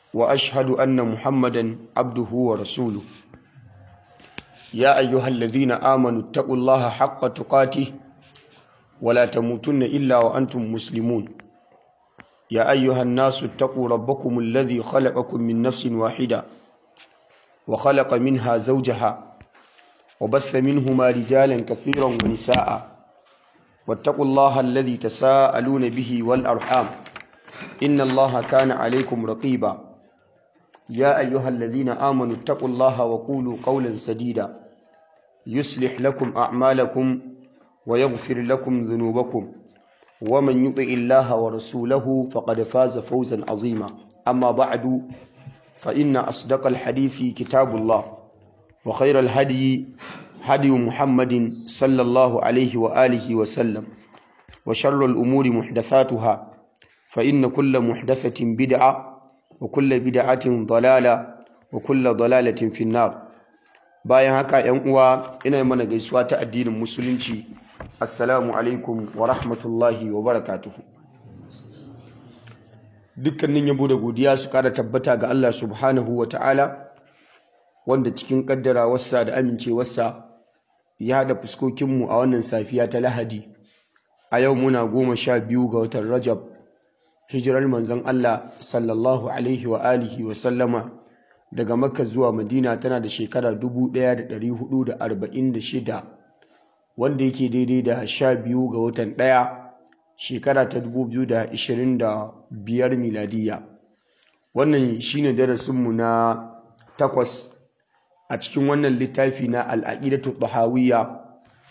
وأشهد أن محمدا عبده ورسوله يا أيها الذين آمنوا اتقوا الله حق تقاته ولا تموتن إلا وأنتم مسلمون يا أيها الناس اتقوا ربكم الذي خلقكم من نفس واحدة وخلق منها زوجها وبث منهما رجالا كثيرا ونساء واتقوا الله الذي تساءلون به والأرحام إن الله كان عليكم رقيبا يا أيها الذين آمنوا اتقوا الله وقولوا قولا سديدا يصلح لكم أعمالكم ويغفر لكم ذنوبكم ومن يطع الله ورسوله فقد فاز فوزا عظيما أما بعد فإن أصدق الحديث كتاب الله وخير الهدي هدي محمد صلى الله عليه وآله وسلم وشر الأمور محدثاتها فإن كل محدثة بدعة وكل بدعة ضلالة وكل ضلالة في النار bayan haka ‘yan uwa ina mana gaisuwa ta addinin musulunci assalamu alaikum wa rahmatullahi wa barakatuhu dukkanin yabo da godiya su kara tabbata ga Allah subhanahu wa ta'ala wanda cikin kaddara wasa da amincewarsa ya haɗa fuskokinmu a wannan safiya ta lahadi a yau muna goma sha biyu ga watan rajab hijirar manzon Allah sallallahu alaihi wa alihi wa sallama daga makka zuwa madina tana da shekara 1446 wanda yake daidai da sha biyu ga watan ɗaya shekara ta 2025 miladiya wannan shine darasinmu na takwas a cikin wannan littafi na al'aqidatu tahawiyya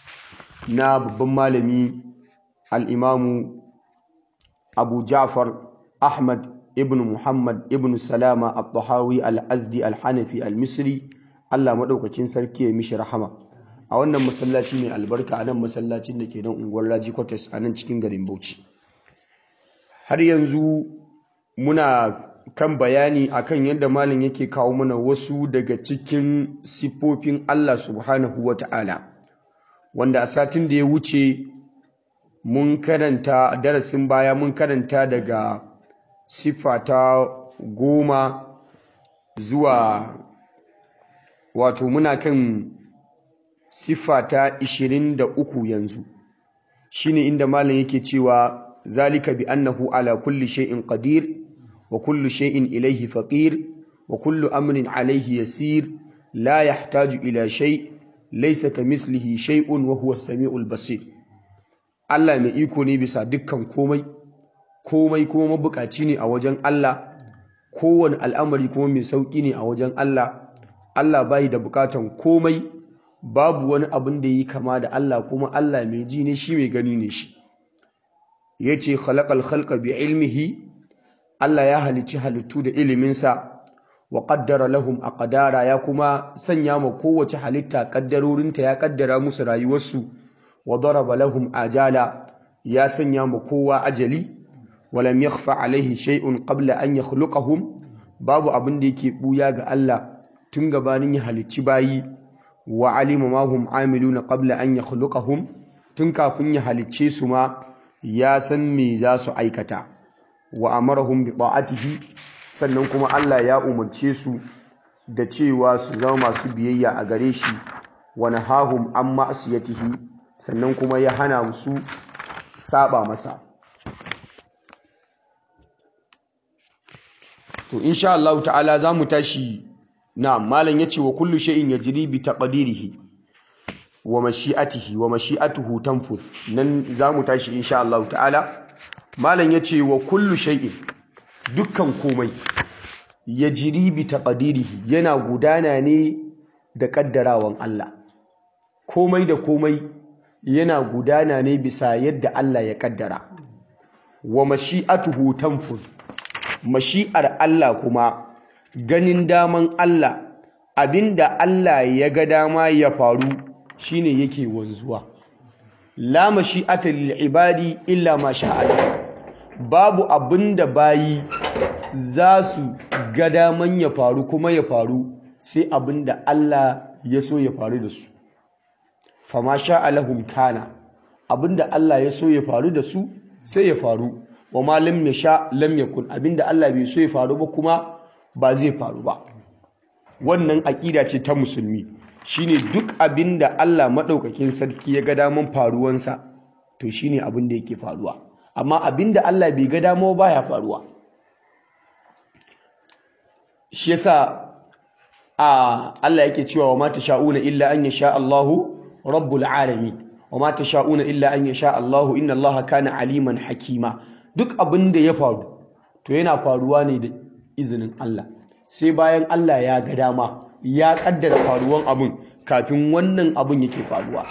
na babban malami al'imamu abu ja'far ahmad ibn muhammad ibn salama al-tahawi al-azdi al-hanafi al-misri allah maɗaukakin sarki ya mishi rahama a wannan masallaci mai albarka a nan masallacin da ke nan unguwar raji kwatas a nan cikin garin bauchi har yanzu muna kan bayani akan yadda malam yake kawo mana wasu daga cikin siffofin allah subhanahu wa ta'ala wanda a satin da ya wuce mun karanta darasin baya mun karanta daga siffa ta goma zuwa wato muna kan siffa ta ishirin da uku yanzu shine inda malam yake cewa zalika bi annahu ala kulli shay'in qadir wa kullu shay'in ilayhi faqir wa kullu amrin alayhi yasir la yahtaju ila shay laysa kamithlihi shay'un wa huwa as-sami'ul basir Allah mai iko ne bisa dukkan komai komai kuma mabukaci ne a wajen Allah kowane al'amari kuma mai sauƙi ne a wajen Allah Allah bai da bukatan komai babu wani abin da yi kama da Allah kuma Allah mai ji ne shi mai gani ne shi yace khalaqal khalqa bi ilmihi Allah ya halicci halittu da iliminsa wa qaddara lahum aqdara ya kuma sanya ma kowace halitta kaddarorinta ya kaddara musu rayuwarsu wa daraba lahum ajala ya sanya ma kowa ajali walam yakhfa alaihi shay'un qabla an yakhluqahum babu abin da yake buya ga Allah tun gabanin ya halicci bayi wa alima ma hum amiluna qabla an yakhluqahum tun kafin ya halicce su ma ya san me za su aikata wa amarahum bi ta'atihi sannan kuma Allah ya umarce su da cewa su zama masu biyayya a gare shi wa nahahum an ma'siyatihi sannan kuma ya hana musu saba masa to insha Allah ta'ala za mu tashi na malam yace wa kullu shay'in yajri bi taqdirihi wa mashi'atihi wa mashi'atuhu tanfuz nan za mu tashi insha Allah ta'ala malam yace wa kullu shay'in dukkan komai yajri bi taqdirihi yana gudana ne da kaddarawan Allah komai da komai yana gudana ne bisa yadda Allah ya kaddara wa mashi'atuhu tanfuz mashi'ar Allah kuma ganin daman Allah abinda Allah ya ga dama ya faru shine yake wanzuwa la mashi'ata lil ibadi illa ma sha'a babu abinda bayi za su ga daman ya faru kuma ya faru sai abinda Allah ya so ya faru da su fama sha'a lahum kana abinda Allah ya so ya faru da su sai ya faru wa ma lam yasha lam yakun abinda Allah bai so ya faru ba kuma ba zai faru ba wannan aƙida ce ta musulmi shine duk abin da Allah maɗaukakin sarki ya ga daman faruwansa to shine abin da yake faruwa amma abin da Allah bai ga dama ba ya faruwa shi yasa a Allah yake cewa wa ma tasha'una illa an yasha Allahu rabbul alamin wa ma tasha'una illa an yasha Allahu inna Allaha kana aliman hakima duk abin da ya faru to yana faruwa ne da izinin Allah sai bayan Allah ya ga dama ya kaddara faruwan abin kafin wannan abin yake faruwa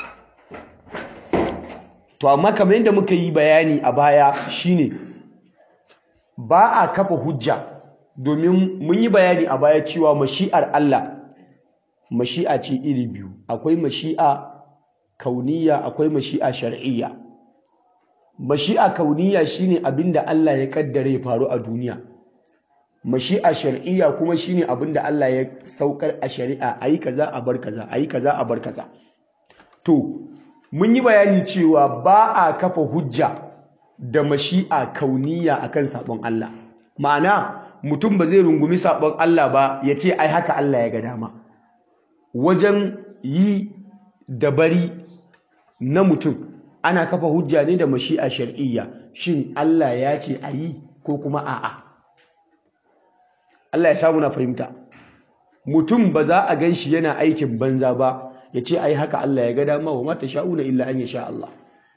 to amma kamar yadda muka yi bayani a baya shine ba a kafa hujja domin mun yi bayani a baya cewa mashi'ar Allah mashi'a ce iri biyu akwai mashi'a kauniya akwai mashi'a shar'iyya mashi'a kauniya shine abinda Allah ya kaddare ya faru a duniya mashi'a shar'iyya kuma shine abinda Allah ya saukar a shari'a ayi kaza a bar kaza ayi kaza a bar kaza to mun yi bayani cewa ba a kafa hujja da mashi'a kauniya akan sabon Allah ma'ana mutum ba zai rungumi sabon Allah ba ya ce ai haka Allah ya ga dama wajen yi da bari na mutum ana kafa hujja ne da mashi'a shar'iyya shin Allah ya ce a yi ko kuma a'a Allah ya samu na fahimta mutum ba za a gan shi yana aikin banza ba ya ce ai haka Allah ya ga dama wa mata sha'una illa an sha Allah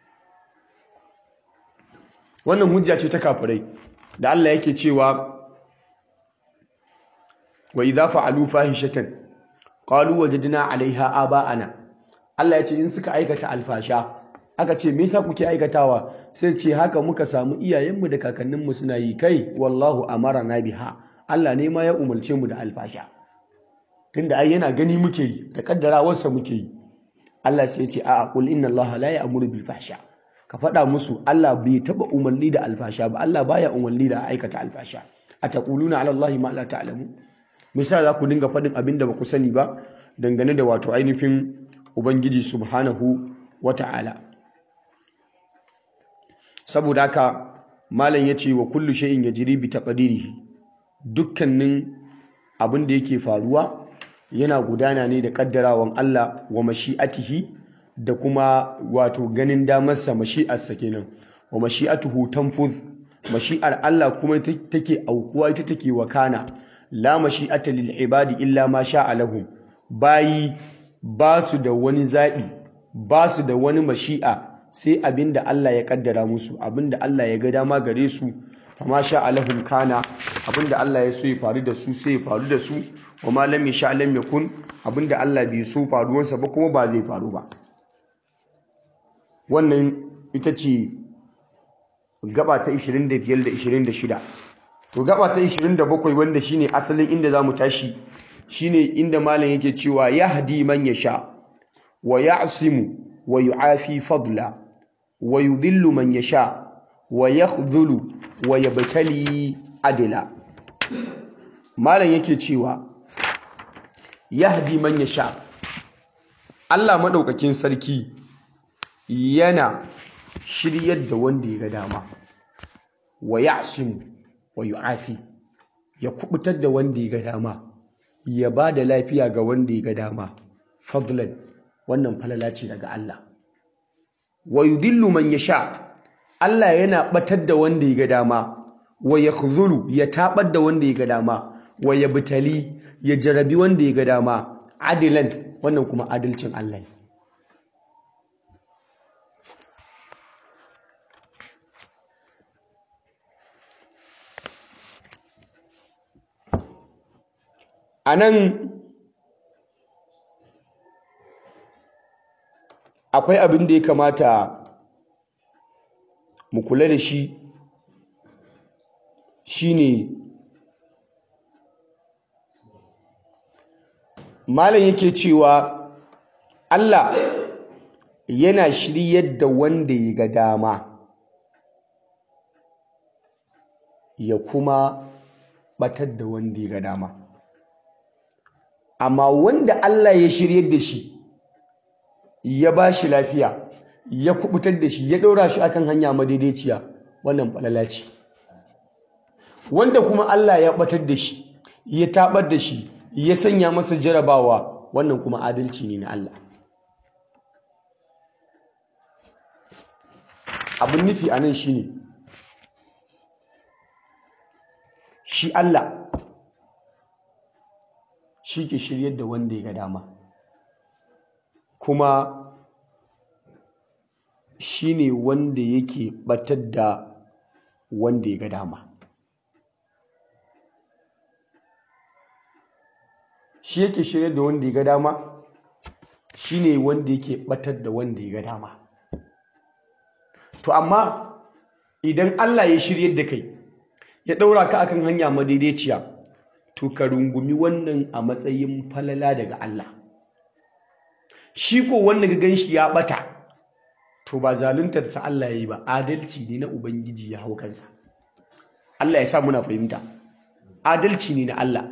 wannan hujja ce ta kafirai da Allah yake cewa wa idza fa'alu fahishatan qalu wajadna 'alayha aba'ana Allah ya ce in suka aikata alfasha aka ce me yasa kuke aikatawa sai ce haka muka samu iyayenmu da kakanninmu suna yi kai wallahu amarana biha Allah ne ma ya umarce mu da alfasha tunda ai yana gani muke yi da kaddarawarsa muke yi Allah sai ya ce a'a qul inna Allah la ya'muru bil fahsha ka faɗa musu Allah bai taba umarni da alfasha ba Allah baya umarni da aikata alfasha ataquluna ala Allah ma la ta'lamu me yasa za ku dinga faɗin abin da ba ku sani ba dangane da wato ainihin ubangiji subhanahu wata'ala saboda haka malam yace wa kullu shay'in yajri bi taqdirihi dukkanin abin da yake faruwa yana gudana ne da kaddarawan Allah wa mashi'atihi da kuma wato ganin damarsa mashi'arsa kenan wa mashi'atuhu tanfuz mashi'ar Allah kuma take aukuwa ita take wakana la mashi'ata lil ibadi illa ma sha'a lahum bayi ba su da wani zabi ba su da wani mashi'a sai abinda Allah ya kaddara musu abinda Allah ya ga dama gare su fama sha'a lahum kana abinda Allah ya so ya faru da su sai ya faru da su wa ma lam yasha lam yakun abinda Allah bai so faruwarsa ba kuma ba zai faru ba wannan ita ce gaba ta 25 da 26 to gaba ta 27 wanda shine asalin inda zamu tashi shine inda malam yake cewa yahdi man yasha wa ya'simu wa yu'afi fadla wa yudhillu man yasha wa yakhdhulu wa yabtali adla malam yake cewa yahdi man yasha Allah madaukakin sarki yana shiryar da wanda ya ga dama wa ya'simu wa yu'afi ya kubutar da wanda ya ga dama ya ba da lafiya ga wanda ya ga dama fadlan wannan falala ce daga Allah wa yudillu man yasha Allah yana batar da wanda ya ga dama wa yakhzulu ya tabar da wanda ya ga dama wa yabtali ya jarabi wanda ya ga dama adilan wannan kuma adalcin Allah ne a nan akwai abin da ya kamata mu kula da shi shine malam yake cewa Allah yana shiryar da wanda ya ga dama ya kuma batar da wanda ya ga dama amma wanda Allah ya shiryar da shi ya ba shi lafiya ya kubutar da shi ya ɗora shi akan hanya madaidaiciya wannan falala ce wanda kuma Allah ya batar da shi ya tabar da shi ya sanya masa jarabawa wannan kuma adalci ne na Allah abin nufi a nan shine shi Allah shi ke shiryar da wanda ya ga dama kuma shi ne wanda yake batar da wanda ya ga dama shi yake shiryar da wanda ya ga dama shi ne wanda yake batar da wanda ya ga dama to amma idan Allah ya shiryar da kai ya ɗaura ka akan hanya madaidaiciya to ka rungumi wannan a matsayin falala daga Allah shi ko wanda ga ganshi ya bata to ba zaluntarsa Allah ya yi ba adalci ne na ubangiji ya hau kansa Allah ya sa muna fahimta adalci ne na Allah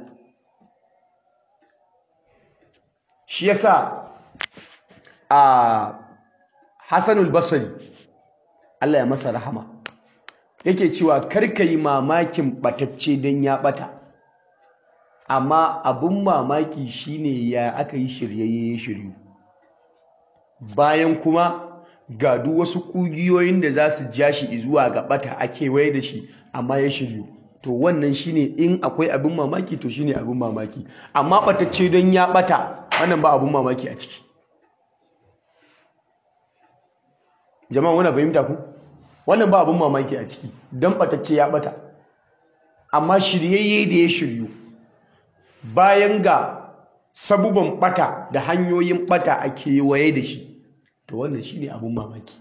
shi yasa a Hassanul Basri Allah ya masa rahama yake cewa karka yi mamakin batacce don ya bata amma abin mamaki shine ya aka yi shiryayye ya shiryu bayan kuma ga duk wasu kugiyoyin da za su ja shi zuwa ga bata a kewaye da shi amma ya shiryu to wannan shine in akwai abin mamaki to shine abin mamaki amma batacce don ya bata wannan ba abin mamaki a ciki jama'a wani fahimta ku wannan ba abin mamaki a ciki don batacce ya bata amma shiryayye da ya shiryu bayan ga sabuban bata da hanyoyin bata a kewaye da shi to wannan shine abin mamaki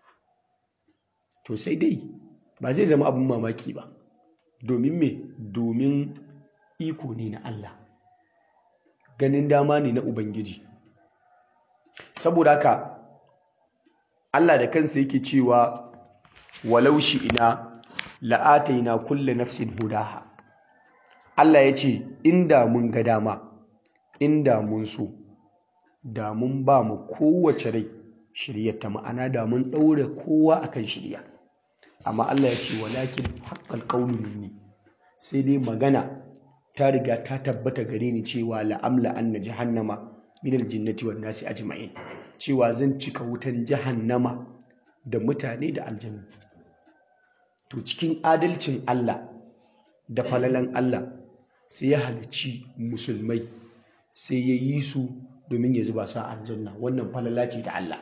to sai dai ba zai zama abin mamaki ba domin me domin iko ne na Allah ganin dama ne na Ubangiji saboda haka Allah da kansa yake cewa walau shi ina la'ataina kulle nafsin hudaha Allah ya ce inda mun ga dama inda mun so da mun ba mu kowace rai shiryarta ma'ana da mun ɗaure kowa akan shirya amma Allah ya ce walakin haqqal qawlu minni sai dai magana ta riga ta tabbata gare ni cewa la'amla anna jahannama min aljinnati wan nasi ajma'in cewa zan cika wutan jahannama da mutane da aljannu to cikin adalcin Allah da falalan Allah sai ya halicci musulmai sai ya yi su domin ya zuba su a aljanna wannan falala ce ta Allah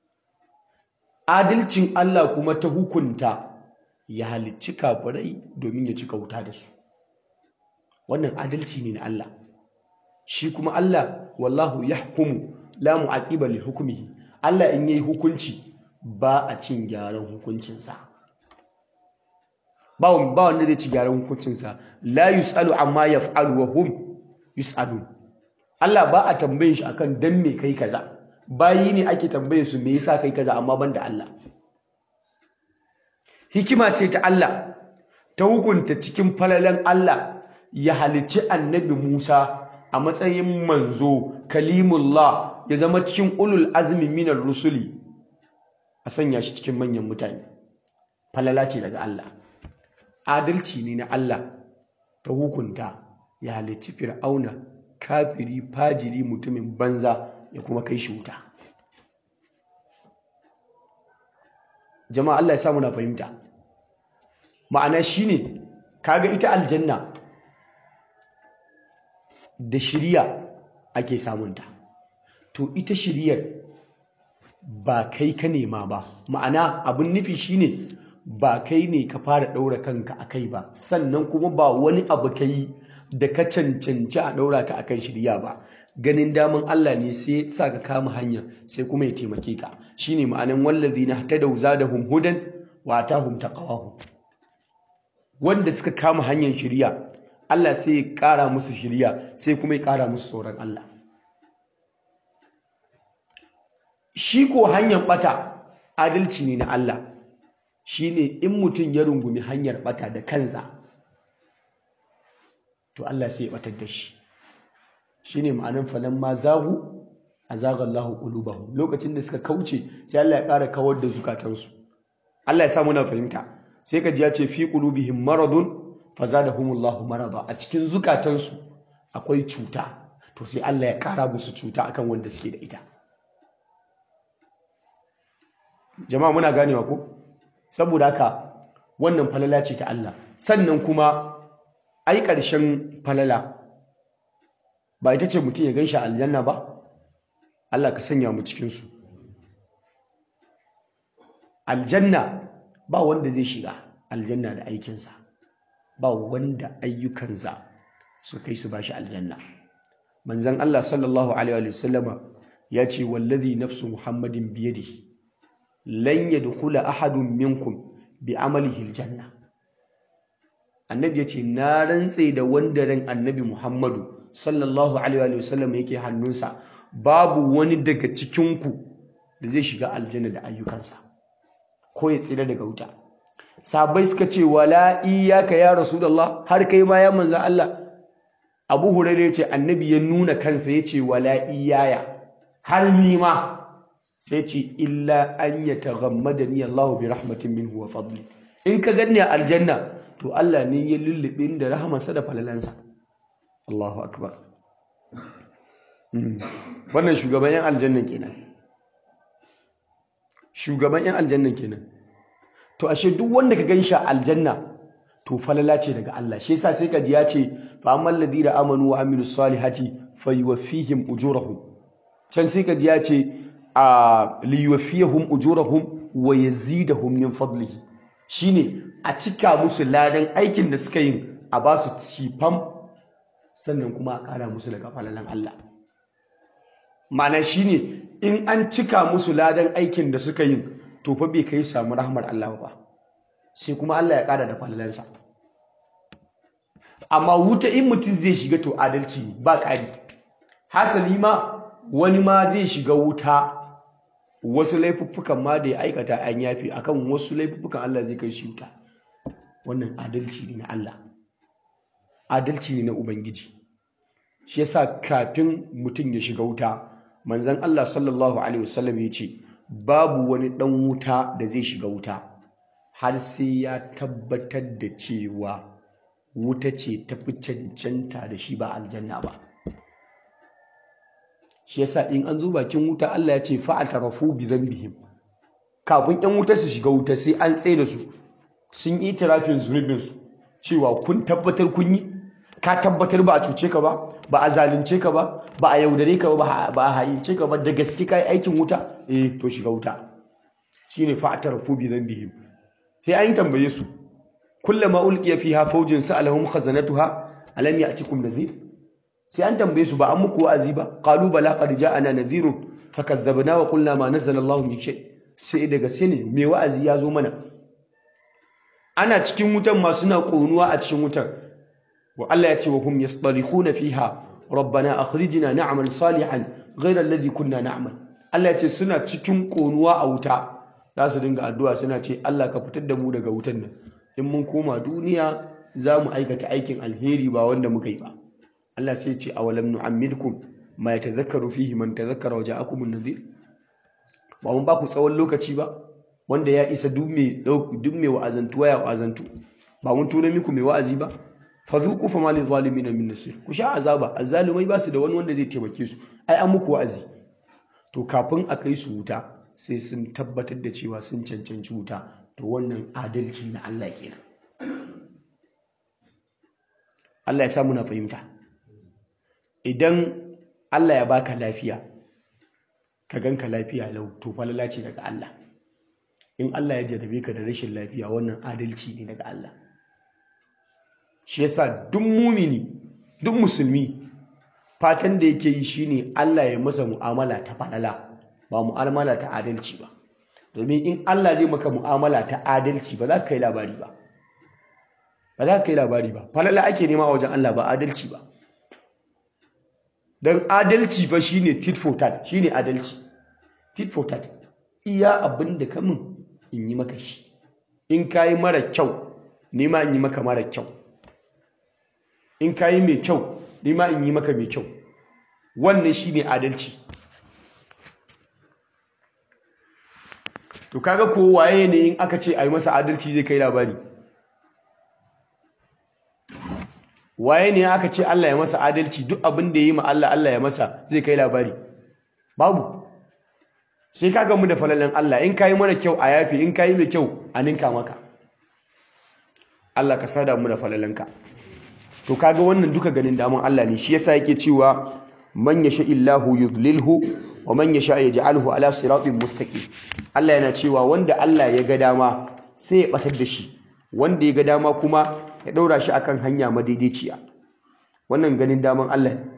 adalcin Allah kuma ta hukunta ya halicci kafirai domin ya cika wuta da su wannan adalci ne na Allah shi kuma Allah wallahu yahkumu la mu'aqiba li hukmihi Allah in yayi hukunci ba a cin gyaran hukuncinsa ba ba wanda zai ci gyaran hukuncinsa la yusalu amma yaf'alu wa hum yusalun Allah ba a tambayin shi akan dan me kai kaza bayi ne ake tambaye su me yasa kai kaza amma banda Allah hikima ce ta Allah ta hukunta cikin falalan Allah ya halicci annabi Musa a matsayin manzo kalimullah ya zama cikin ulul azmi minar rusuli a sanya shi cikin manyan mutane falala ce daga Allah adalci ne na Allah ta hukunta ya halicci fir'auna kafiri fajiri mutumin banza ya kuma kai shi wuta jama'a Allah ya samu na fahimta ma'ana shine kaga ita aljanna da shiriya ake samunta to ita shiriyar ba kai ka nema ba ma'ana abin nufi shine ba kai ne ka fara ɗaura kanka a kai ba sannan kuma ba wani abu ka yi da ka cancanci a ɗaura ka akan shirya ba ganin daman Allah ne sai sa ka kama hanya sai kuma ya taimake ka shine ma'anan wallazina tadaw zadahum hudan wa atahum taqwahum wanda suka kama hanyar shirya Allah sai ya ƙara musu shirya sai kuma ya ƙara musu tsoron Allah shi ko hanyar ɓata adalci ne na Allah shi ne in mutum ya rungumi hanyar ɓata da kansa to Allah sai ya ɓatar da shi shi ne ma'anin falon ma zahu a zagallahu ƙulubahu lokacin da suka kauce sai Allah ya ƙara kawar da zukatansu Allah ya sa muna fahimta sai ka ji ya ce fi qulubihim maradun fazadahumullahu marada a cikin zukatansu akwai cuta to sai Allah ya kara musu cuta akan wanda suke da ita jama'a muna ganewa ko saboda haka wannan falala ce ta Allah sannan kuma ai ƙarshen falala ba ita ce mutum ya ganshi aljanna ba Allah ka sanya mu cikin su aljanna ba wanda zai shiga aljanna da aikinsa ba wanda ayyukansa su kai su bashi aljanna manzon Allah sallallahu alaihi wa sallama ya ce wallazi nafsu muhammadin biyadihi lan yadkhula ahadun minkum bi amalihi aljanna annabi ya ce na rantse da wanda ran annabi muhammadu sallallahu alaihi wa sallam yake hannunsa babu wani daga cikinku da zai shiga aljanna da ayyukansa ko ya tsira daga wuta sabai suka ce wala iyyaka ya rasulullah har kai ma ya manzo Allah Abu Hurairah ya ce annabi ya nuna kansa ya ce wala iyaya har ni ma sai ce illa an yataghammadani Allah bi rahmatin minhu wa fadli in ka ganni a aljanna to Allah ne ya lullube da rahamarsa da falalansa Allahu akbar wannan shugaban yan aljannan kenan shugaban yan aljannan kenan to ashe duk wanda ka gan shi a aljanna to falala ce daga Allah shi yasa sai ka ji ya ce fa ammal ladina amanu wa amilus salihati fayuwaffihim ujurahum can sai ka ji ya ce a liyuwaffihum ujurahum wa yazidahum min fadlihi shine a cika musu ladan aikin da suka yi a ba su cifam sannan kuma a kara musu daga falalan Allah ma'ana shine in an cika musu ladan aikin da suka yi to fa bai kai samu rahmar Allah ba sai kuma Allah ya ƙara da fallansa amma wuta in mutum zai shiga to adalci ne ba ƙari hasali ma wani ma zai shiga wuta wasu laifuffukan ma da ya aikata an yafi akan wasu laifuffukan Allah zai kai shi wuta wannan adalci ne na Allah adalci ne na ubangiji shi yasa kafin mutum ya shiga wuta manzon Allah sallallahu alaihi wasallam ya ce babu wani ɗan wuta da zai shiga wuta har sai ya tabbatar da cewa wuta ce ta fi cancanta da shi ba aljanna ba shi yasa in an zo bakin wuta Allah ya ce fa'atarafu bi dhanbihim kafin ƴan wuta su shiga wuta sai an tsaye da su sun yi tirafin zunubin su cewa kun tabbatar kun yi ka tabbatar ba a cuce ka ba ba a zalunce ka ba ba a yaudare ka ba ba a hayince ka ba da gaske kai aikin wuta eh to shiga wuta shine fa'tarafu bi dhanbihim sai an tambaye su kullama ulqiya fiha fawjun sa'alahum khazanatuha alam ya'tikum nadhir sai an tambaye su ba an muku wa'azi ba qalu bala qad ja'ana nadhirun fakazzabna wa qulna ma nazzala Allahu min shay sai daga sai ne me wa'azi ya zo mana ana cikin wutan ma suna konuwa a cikin wutan wa Allah ya ce wa hum yastarihuna fiha rabbana akhrijna na'mal salihan ghayra alladhi kunna na'mal Allah ya ce suna cikin konuwa a wuta za su dinga addu'a suna ce Allah ka fitar da mu daga wutan nan in mun koma duniya za mu aikata aikin alheri ba wanda muka yi ba Allah sai ce awalam nu'ammilkum ma yatadhakkaru fihi man tadhakkara wa ja'akum an-nadhir ba mun ba ku tsawon lokaci ba wanda ya isa duk mai duk mai wa'azantuwa ya wa'azantu ba mun tuna miku mai wa'azi ba fadhuqu fama lil zalimin min nasir ku sha azaba azzalumai ba su da wani wanda zai taimake su ai an muku wa'azi to kafin a kai su wuta sai sun tabbatar da cewa sun cancanci wuta to wannan adalci na Allah kenan Allah ya sa muna fahimta idan Allah ya baka lafiya ka ganka lafiya lau to falala ce daga Allah in Allah ya jarrabe ka da rashin lafiya wannan adalci ne daga Allah shi yasa duk mumini duk musulmi fatan da yake yi shine Allah ya masa mu'amala ta falala ba mu'amala ta adalci ba domin in Allah zai maka mu'amala ta adalci ba za ka kai labari ba ba za ka kai labari ba falala ake nema a wajen Allah ba adalci ba don adalci fa shine tit for tat shine adalci tit for tat iya abin da ka min in yi maka shi in ka yi mara kyau nema in yi maka mara kyau in ka yi mai kyau nema in yi maka mai kyau wannan shine adalci to kaga ko waye ne in aka ce a yi masa adalci zai kai labari waye ne aka ce Allah ya masa adalci duk abin da yi ma Allah Allah ya masa zai kai labari babu sai ka gamu da falalan Allah in kayi mara kyau a yafi in kayi mai kyau a ninka maka Allah ka sada mu da falalanka to kaga wannan duka ganin daman Allah ne shi yasa yake cewa man yasha illahu yudlilhu wa man yasha yaj'alhu ala siratin mustaqim Allah yana cewa wanda Allah ya ga dama sai ya batar da shi wanda ya ga dama kuma ya daura shi akan hanya madaidaiciya wannan ganin daman Allah ne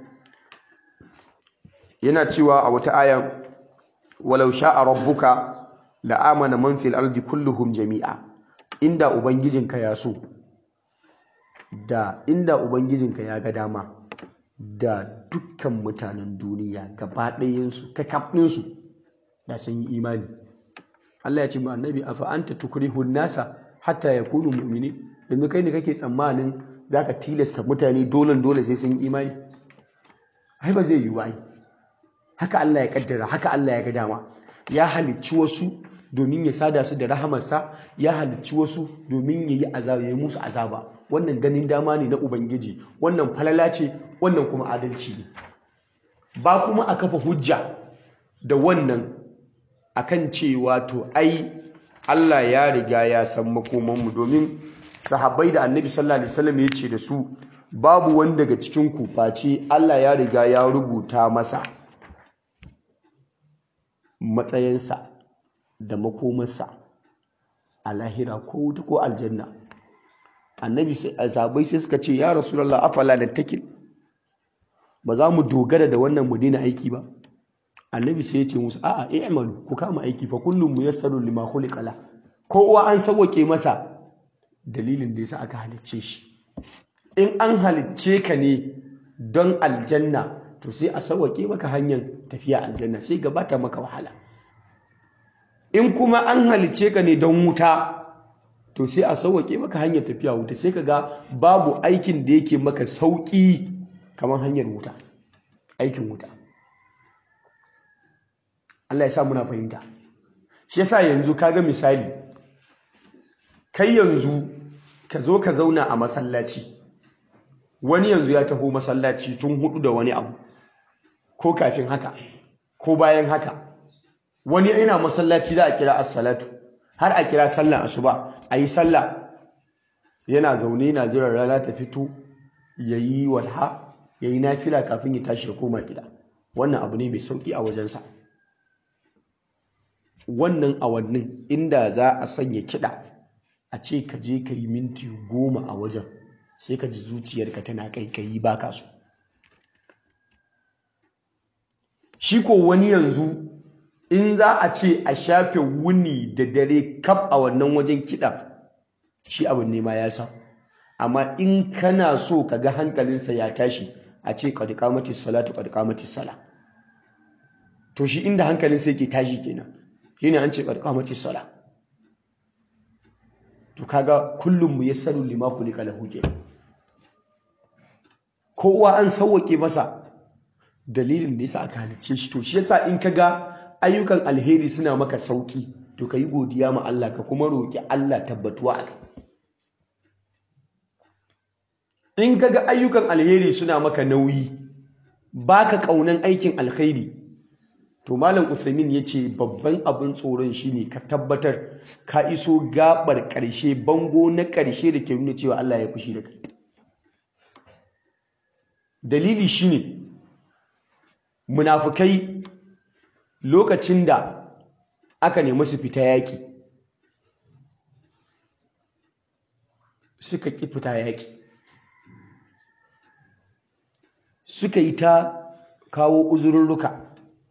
yana cewa a wata aya walau sha'a rabbuka la amana man fil ardi kulluhum jami'a inda ubangijinka ya so da inda ubangijinka ya ga dama da dukkan mutanen duniya gaba ɗayansu kakafninsu da sun yi imani Allah ya ce ma annabi afa anta tukrihun nasa hatta yakunu mu'mini yanzu kai ne kake tsammanin zaka tilasta mutane dole dole sai sun yi imani ai ba zai yi ba haka Allah ya kaddara haka Allah ya ga dama ya halicci wasu domin ya sada su da rahamarsa ya halicci wasu domin ya yi azaba ya musu azaba wannan ganin dama ne na ubangiji wannan falala ce wannan kuma adalci ne ba kuma a kafa hujja da wannan akan cewa to ai Allah ya riga ya san makomanmu domin sahabbai da annabi sallallahu alaihi wasallam ya ce da su babu wani daga cikin ku face Allah ya riga ya rubuta masa matsayinsa da makomarsa a lahira ko wuta ko aljanna annabi sahabbai sai suka ce ya rasulullah afala nattakil ba za mu dogara da wannan mu daina aiki ba annabi sai ya ce musu a'a i'malu ku kama aiki fa kullum muyassaru lima khuliqa la kowa an sauke masa dalilin da yasa aka halicce shi in an halicce ka ne don aljanna to sai a sauke maka hanyar tafiya aljanna sai gabata maka wahala in kuma an halicce ka ne don wuta to sai a sauke maka hanyar tafiya wuta sai ka ga babu aikin da yake maka sauki kamar hanyar wuta aikin wuta Allah ya sa muna fahimta shi yasa yanzu kaga misali kai yanzu ka zo ka zauna a masallaci wani yanzu ya taho masallaci tun hudu da wani abu ko kafin haka ko bayan haka wani yana masallaci za a kira as-salatu har a kira sallar asuba a yi sallah yana zaune na jiran rana ta fito yayi walha yayi nafila kafin ya tashi ya koma gida wannan abu ne mai sauki a wajensa wannan awannin inda za a sanya kiɗa a ce ka je ka yi minti goma a wajen sai ka ji zuciyarka tana kaikayi ba ka so shi ko wani yanzu in za a ce a shafe wuni da dare kaf a wannan wajen kiɗa shi abin nema ya sa amma in kana so ka ga hankalinsa ya tashi a ce qad qamatis salatu qad qamatis sala to shi inda hankalinsa yake tashi kenan shine an ce qad qamatis sala to kaga kullum mu yassaru lima kulika lahu kenan kowa an sauwake masa dalilin da yasa aka halicce shi to shi yasa in kaga ayyukan alheri suna maka sauki to kayi godiya ma Allah ka kuma roki Allah tabbatuwa a kai in kaga ayyukan alheri suna maka nauyi baka kaunan aikin alkhairi to malam Usaimin yace babban abin tsoron shine ka tabbatar ka iso gabar karshe bango na karshe da ke nuna cewa Allah ya fushi da kai dalili shine munafukai lokacin da aka nemi su fita yaki suka ki fita yaki suka yi ta kawo uzurruka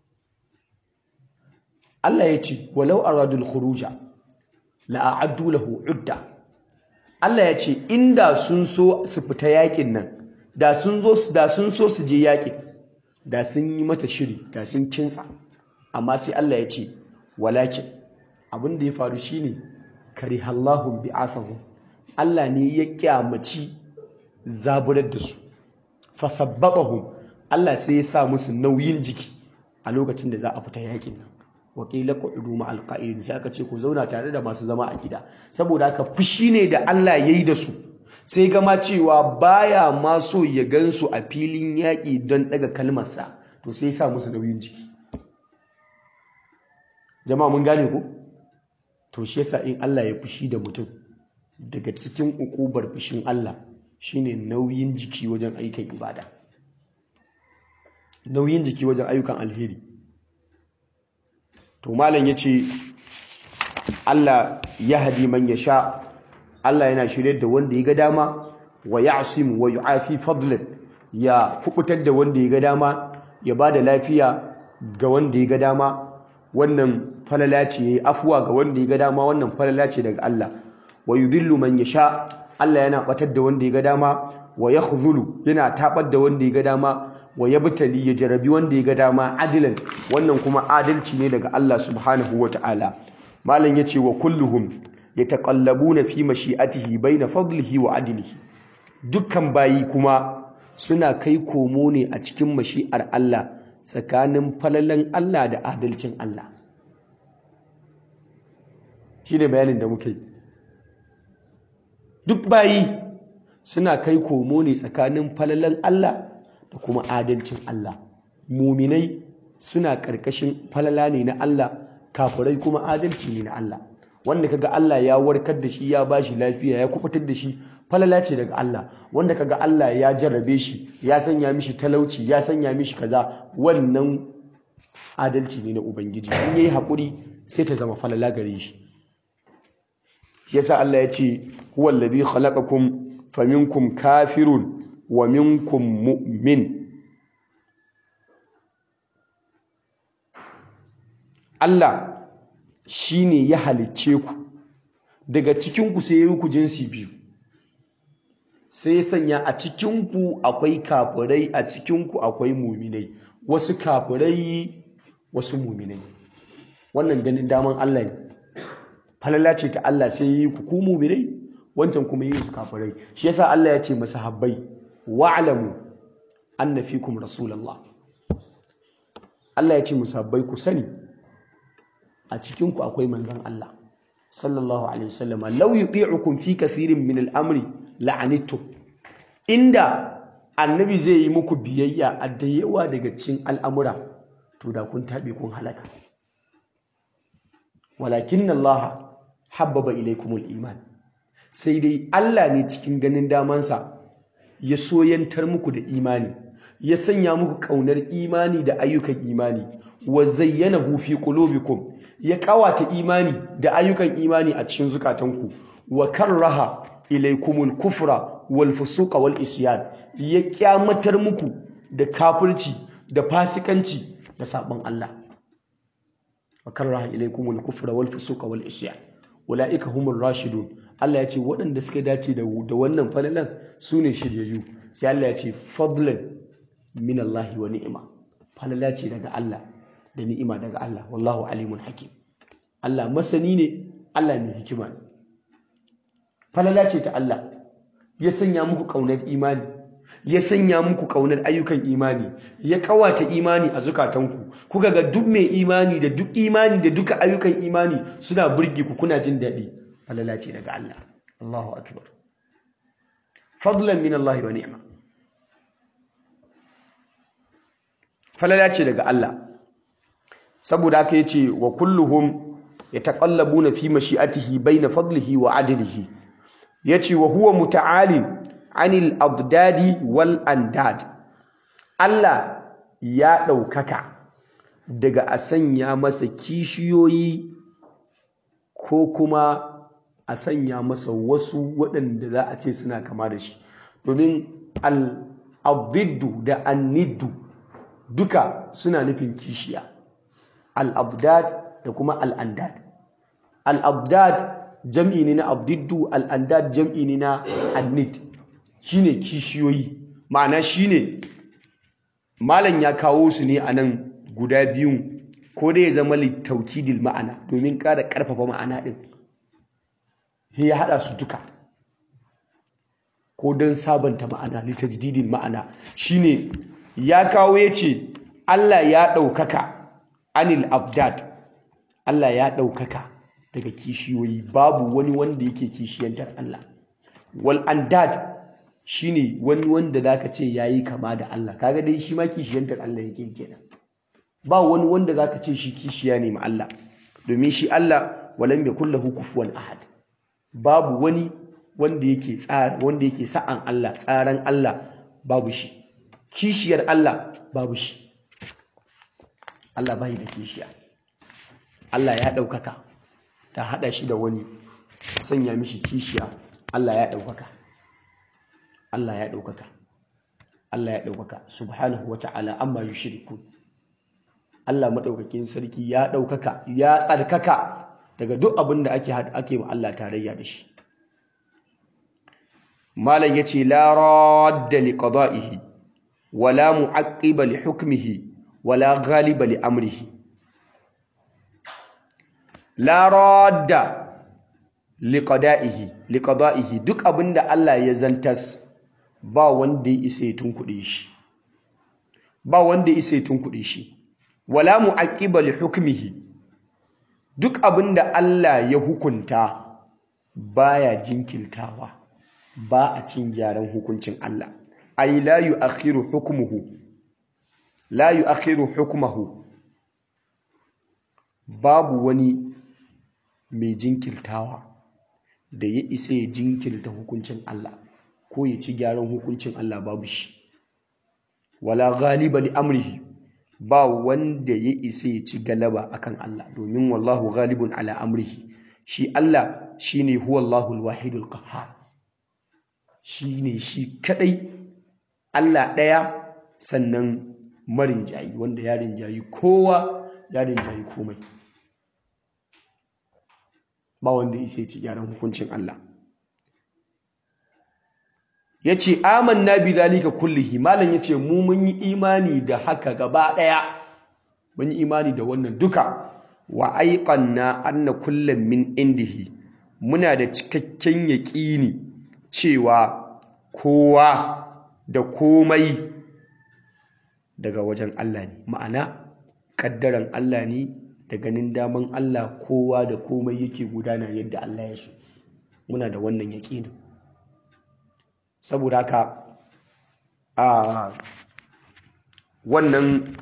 Allah ya ce walau aradul khuruja la'addu lahu udda Allah ya ce inda sun so su fita yakin nan da sun zo da sun so su je yakin da sun yi mata shiri da sun kinsa amma sai Allah ya ce walakin abin da ya faru shine karihallahu bi'athahum Allah ne ya kyamaci zaburar da su fasabbatahum Allah sai ya sa musu nauyin jiki a lokacin da za a fita yakin nan wakila qudu ma alqa'idin sai aka ce ku zauna tare da masu zama a gida saboda haka fushi ne da Allah yayi da su sai gama cewa baya ma so ya gansu a filin yaƙi don ɗaga kalmarsa to sai sa musu nauyin jiki jama'a mun gane ku to shi yasa in Allah ya fushi da mutum daga cikin ukubar fushin Allah shine nauyin jiki wajen ayyukan ibada nauyin jiki wajen ayyukan alheri to malam yace Allah ya hadi man sha. Allah yana shirye da wanda ya ga dama wa ya'sim wa yu'afi fadlan ya kubutar da wanda ya ga dama ya bada lafiya ga wanda ya ga dama wannan falala ce yayi afuwa ga wanda ya ga dama wannan falala ce daga Allah wa yudhillu man yasha Allah yana batar da wanda ya ga dama wa yakhzulu yana tabar da wanda ya ga dama wa yabtali ya jarabi wanda ya ga dama adilan wannan kuma adalci ne daga Allah subhanahu wataala malam yace wa kulluhum yataqallabuna fi mashi'atihi baina fadlihi wa adlihi dukkan bayi kuma suna kai komo ne a cikin mashi'ar Allah tsakanin falalan Allah da adalcin Allah shine bayanin da muke duk bayi suna kai komo ne tsakanin falalan Allah da kuma adalcin Allah muminai suna ƙarƙashin falala ne na Allah kafirai kuma adalci ne na Allah wanda kaga Allah ya warkar da shi ya bashi lafiya ya kubutar da shi falala ce daga Allah wanda kaga Allah ya jarrabe shi ya sanya mishi talauci ya sanya mishi kaza wannan adalci ne na ubangiji in yayi hakuri sai ta zama falala gare shi yasa Allah ya ce huwa alladhi khalaqakum faminkum kafirun wa minkum mu'min Allah shi ne ya halicce ku daga cikinku sai ya yi ku jinsi biyu sai ya sanya a cikinku akwai kafirai a cikinku akwai muminai wasu kafirai wasu muminai wannan ganin daman Allah ne falala ce ta Allah sai yi ku ku muminai wancan kuma yi su kafirai shi yasa Allah ya ce masahabbai wa'lamu anna fikum rasulullah Allah ya ce musabbai ku sani a cikinku akwai manzan Allah sallallahu alaihi wasallama law yuti'ukum fi kathirin min al-amri la'anittum inda annabi zai yi muku biyayya a da yawa daga cikin al'amura to da kun tabe kun halaka walakin Allah habbaba ilaykumul iman sai dai Allah ne cikin ganin damansa ya soyantar muku da imani ya sanya muku kaunar imani da ayyukan imani wa zayyanahu fi qulubikum ya kawata imani da ayyukan imani a cikin zukatanku wa karraha ilaykumul kufra wal fusuqa wal isyan ya kyamatar muku da kafirci da fasikanci da sabon Allah wa karraha ilaykumul kufra wal fusuqa wal isyan ulaika humur rashidun Allah ya ce waɗanda suka dace da da wannan falalan su ne shiryayyu sai Allah ya ce fadlan min Allah wa ni'ima falala ce daga Allah da ni'ima daga Allah wallahu alimun hakim Allah masani ne Allah mai hikima ne falala ce ta Allah ya sanya muku kaunar imani ya sanya muku kaunar ayyukan imani ya kawata imani a zukatanku kuka ga duk mai imani da duk imani da duka ayyukan imani suna burge ku kuna jin daɗi falala ce daga Allah Allahu akbar fadlan min Allah wa ni'ma falala ce daga Allah saboda haka yace wa kulluhum yataqallabuna fi mashi'atihi bayna fadlihi wa adlihi yace wa huwa muta'alin anil abdadi wal andad Allah ya ɗaukaka daga a sanya masa kishiyoyi ko kuma a sanya masa wasu waɗanda za a ce suna kama da shi domin al-abdiddu da anniddu duka suna nufin kishiya al-abdad da kuma al-andad al-abdad jam'i ne na abdiddu al-andad jam'i ne na annid shine kishiyoyi ma'ana shine malam ya kawo su ne a nan guda biyun ko dai ya zama littaukidil ma'ana domin ƙara ƙarfafa ma'ana ɗin ya haɗa su duka ko don sabanta ma'ana littajdidil ma'ana shine ya kawo ya ce Allah ya ɗaukaka anil abdad Allah ya ɗaukaka daga kishiyoyi babu wani wanda yake kishiyantar Allah wal andad shine wani wanda zaka ce yayi kama da Allah kaga dai shi ma kishiyantar Allah yake kenan ba wani wanda zaka ce shi kishiya ne ma Allah domin shi Allah walam yakul lahu kufuwan ahad babu wani wanda yake tsara wanda yake sa'an Allah tsaran Allah babu shi kishiyar Allah babu shi Allah bai da kishiya Allah ya ɗaukaka ta haɗa shi da wani sanya mishi kishiya Allah ya ɗaukaka Allah ya ɗaukaka Allah ya ɗaukaka subhanahu wa ta'ala amma yushriku Allah maɗaukakin sarki ya ɗaukaka ya tsarkaka daga duk abin da ake ake ma Allah tarayya da shi malam yace la radda li qada'ihi wala mu'aqqiba li hukmihi wala ghaliba li amrihi la radda li qada'ihi li qada'ihi duk abinda Allah ya zantas ba wanda ya isa ya tunkuɗe shi ba wanda ya isa ya tunkuɗe shi wala mu'aqqiba li hukmihi duk abinda Allah ya hukunta baya jinkiltawa ba a cin gyaran hukuncin Allah ay la yu'akhiru hukmuhu la yu'akhiru hukmuhu babu wani mai jinkirtawa da ya isa ya jinkirta hukuncin Allah ko ya ci gyaran hukuncin Allah babu shi wala ghaliba li amrihi ba wanda ya isa ya ci galaba akan Allah domin wallahu ghalibun ala amrihi shi Allah shine huwallahu alwahidul qahhar shine shi kadai Allah ɗaya sannan marin jayi wanda ya rinjayi kowa ya rinjayi komai ba wanda isa ci gyaran hukuncin Allah ya ce amanna bi zalika kullihi malam ya ce mu mun yi imani da haka gaba ɗaya mun yi imani da wannan duka wa aiqanna anna kullum min indihi muna da cikakken yaƙini cewa kowa da komai daga wajen Allah ne ma'ana ƙaddaran Allah ne da ganin daman Allah kowa da komai yake gudana yadda Allah ya so muna da wannan yaƙinin saboda haka a wannan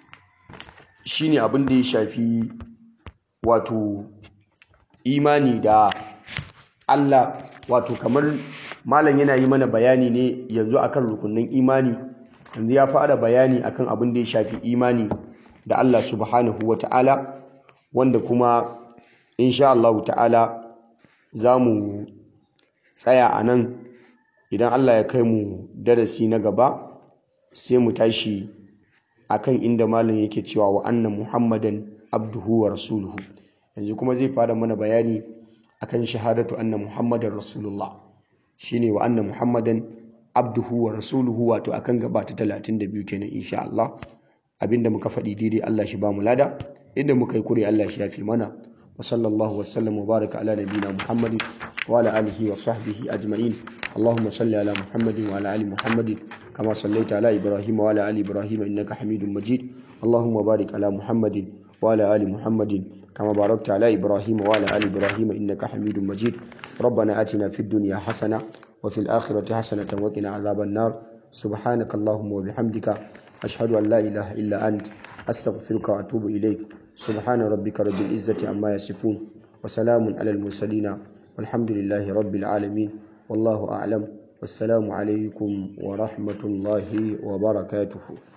shine abin da ya shafi wato imani da Allah wato kamar malam yana yi mana bayani ne yanzu akan rukunin imani yanzu ya fara bayani akan abin da ya shafi imani da Allah subhanahu wa ta'ala wanda kuma insha Allah ta'ala za mu tsaya a nan idan Allah ya kai mu darasi na gaba sai mu tashi akan inda malam yake cewa wa anna muhammadan abduhu wa rasuluhu yanzu kuma zai fara mana bayani akan shahadatu anna muhammadan rasulullah shine wa anna muhammadan abduhu wa rasuluhu wato akan gaba ta 32 kenan insha Allah abinda muka faɗi daidai Allah shi ba mu lada inda muka yi kure Allah shi yafi mana wa sallallahu wasallam wa baraka ala nabiyina muhammadin wa ala alihi wa sahbihi ajma'in اللهم صل على محمد وعلى ال محمد كما صليت على ابراهيم وعلى ال ابراهيم انك حميد مجيد اللهم بارك على محمد وعلى ال محمد كما باركت على ابراهيم وعلى ال ابراهيم انك حميد مجيد ربنا اتنا في الدنيا حسنه وفي الاخره حسنه وقنا عذاب النار سبحانك اللهم وبحمدك اشهد ان لا اله الا انت استغفرك واتوب اليك سبحان ربك رب العزه عما يصفون وسلام على المرسلين والحمد لله رب العالمين والله أعلم والسلام عليكم ورحمة الله وبركاته